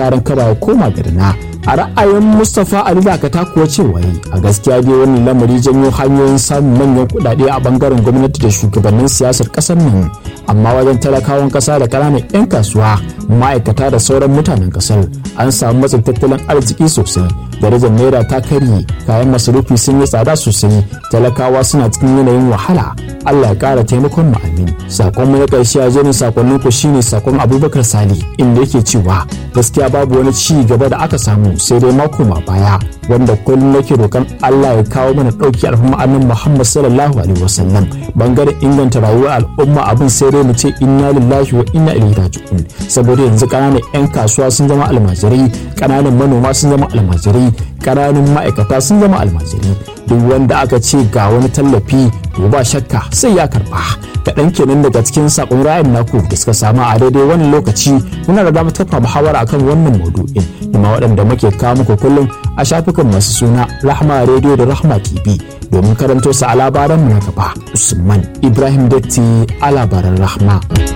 sa ran kada ya koma garina a ra'ayin mustapha ali dakata kuwa cewa a gaskiya dai wannan lamari janyo hanyoyin samun manyan kuɗaɗe a bangaren gwamnati da shugabannin siyasar ƙasar nan amma wajen talakawan ƙasa da ƙananan 'yan kasuwa ma'aikata da sauran mutanen ƙasar an samu matsin tattalin arziki sosai darajar naira ta karye kayan masarufi sun yi tsada sosai talakawa suna cikin yanayin wahala allah ya ƙara taimakon mu amin sakon mu na ƙarshe a jerin sakonnin ku shine sakon abubakar sali inda yake cewa gaskiya babu wani ci gaba da aka samu sai dai mako ma baya wanda kullum nake roƙon Allah ya kawo mana ɗauki al'umma annabi Muhammad sallallahu alaihi wasallam bangaren inganta rayuwar al'umma abin sai dai mu ce inna lillahi wa inna ilaihi raji'un saboda yanzu ƙananan 'yan kasuwa sun zama almajirai ƙananan manoma sun zama almajirai ƙananan ma'aikata sun zama almajirai duk wanda aka ce ga wani tallafi to ba shakka sai ya karba kaɗan kenan daga cikin sakon ra'ayin naku da suka samu a daidai wannan lokaci muna da damar tafa muhawara akan wannan maudu'in kuma waɗanda muke kawo muku kullum a shafukan masu suna rahma radio da rahma tv domin karanto su a labaran mu na gaba usman ibrahim datti a labaran rahma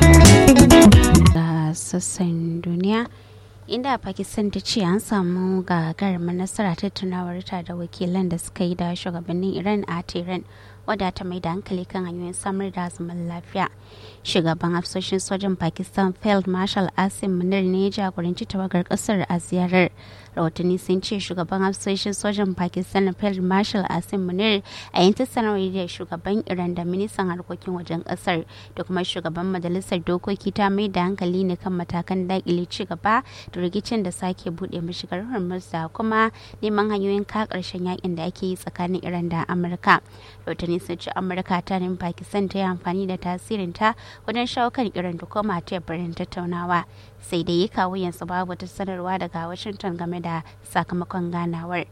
sassan duniya inda pakistan ta ce an samu gagarumar nasara tattaunawar ta da wakilan da suka yi da shugabannin iran a tehran wadda ta mai da hankali kan hanyoyin samar da zaman lafiya shugaban hafsoshin sojan pakistan field marshal asim munir ne ya jagoranci tawagar kasar a ziyarar rahotanni sun ce shugaban hafsoshin sojan pakistan field marshal asim munir a yin sanarwar da shugaban iran da ministan harkokin wajen kasar da kuma shugaban majalisar dokoki ta mai da hankali ne kan matakan dakile ci gaba da rikicin da sake bude mashigar hormuz da kuma neman hanyoyin ka karshen yakin da ake yi tsakanin iran da amurka rahotanni sun ce amurka ta nemi pakistan ta yi amfani da tasirinta wajen shawo kan iran da koma teburin tattaunawa sai dai yi kawo yanzu babu ta sanarwa daga washington game da sakamakon ganawar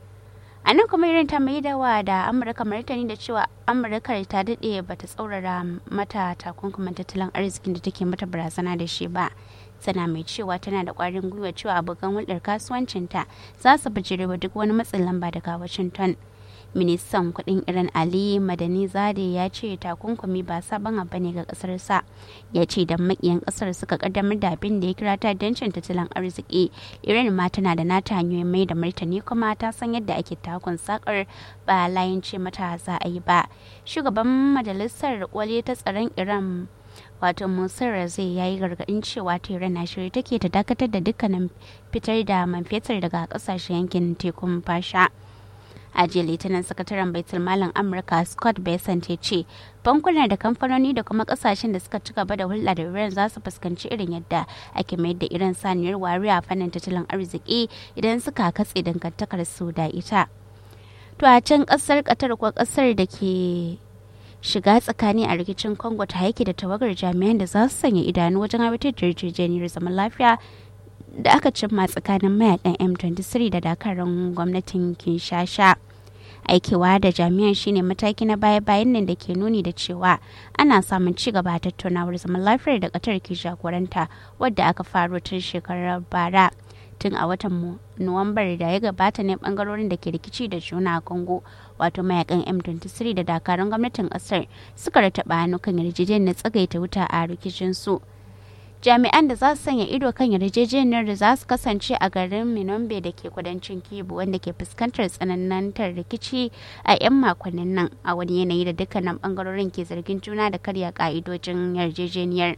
a nan kuma irin ta mai dawa da amurka martani da cewa amurka ta daɗe ba ta tsaurara mata takunkumin tattalin arzikin da take mata barazana da shi ba tana mai cewa tana da ƙwarin gwiwa cewa abokan hulɗar kasuwancinta za su bijirewa duk wani matsin lamba daga washington ministan kudin iran ali madani zade ya ce takunkumi ba sabon abu ne ga kasar sa ya ce da makiyan kasar suka kaddamar da abin da ya kira ta dancin tattalin arziki iran ma tana da nata hanyoyin mai da martani kuma ta san yadda ake takun sakar ba layin ce mata za a yi ba shugaban majalisar wale ta tsaron iran wato musar zai yayi gargadin cewa tehran na shirye take ta dakatar da dukkanin fitar da man fetur daga kasashen yankin tekun fasha a jiya litinin sakataren baitul malam amurka scott besant ya ce bankuna da kamfanoni da kuma kasashen da suka ci gaba da hulɗa da iran za su fuskanci irin yadda ake mayar da iran saniyar wari a fannin tattalin arziki idan suka katse dangantakar su da ita to a can kasar qatar ko kasar da ke shiga tsakani a rikicin congo ta haike da tawagar jami'an da za su sanya idanu wajen aiwatar da yarjejeniyar zaman lafiya da aka cimma tsakanin mayakan M23 da dakarun gwamnatin Kinshasa. Aikewa da jami'an shine mataki na baya-bayan nan da ke nuni da cewa ana samun ci gaba a tattaunawar zaman lafiyar da Qatar ke jagoranta wadda aka faro tun shekarar bara. Tun a watan Nuwambar da ya gabata ne bangarorin da ke rikici da juna a Congo wato mayakan M23 da dakarun gwamnatin kasar suka rataba hannu kan yarjejeniyar tsagaita wuta a rikicin su. jami'an da za su sanya ido kan yarjejeniyar da za su kasance a garin minombe da ke kudancin kibu wanda ke fuskantar tsanantar rikici a 'yan makonnin nan a wani yanayi da dukkanin bangarorin ke zargin juna da karya ka'idojin yarjejeniyar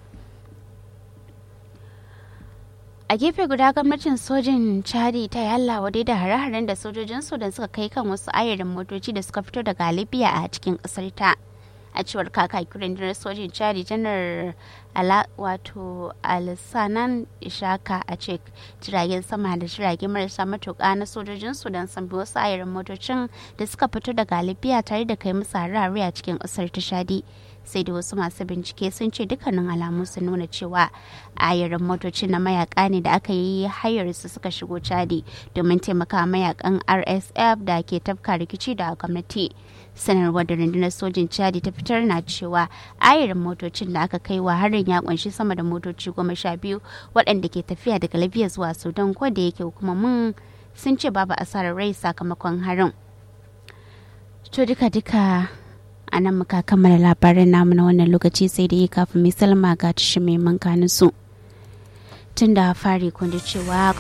a gefe guda gwamnatin sojin chadi ta yi allah wadai da hare-haren da sojojin sudan suka kai kan wasu ayarin motoci da suka fito daga libya a cikin kasar ta a cewar kakakin rundunar sojin chadi janar ala wato alisanan ishaka a cek jiragen sama da jirage marasa matuƙa na sojojin sudan sun bi wasu ayarin motocin da suka fito daga libya tare da kai musu harare a cikin ƙasar ta shadi sai da wasu masu bincike sun ce dukkanin alamu sun nuna cewa ayarin motocin na mayaka ne da aka yi hayar su suka shigo chadi domin taimaka mayakan rsf da ke tafka rikici da gwamnati sanarwar da rundunar sojin chadi ta fitar na cewa ayarin motocin da aka kai wa harin ya kunshi sama da motoci goma sha biyu waɗanda ke tafiya daga libya zuwa sudan ko da yake hukumomin sun ce babu asarar rai sakamakon harin to duka duka a nan muka kammala labaran namu na wannan lokaci sai da yi kafin mai salma ga tashi mai mankanin su tun da fari kun cewa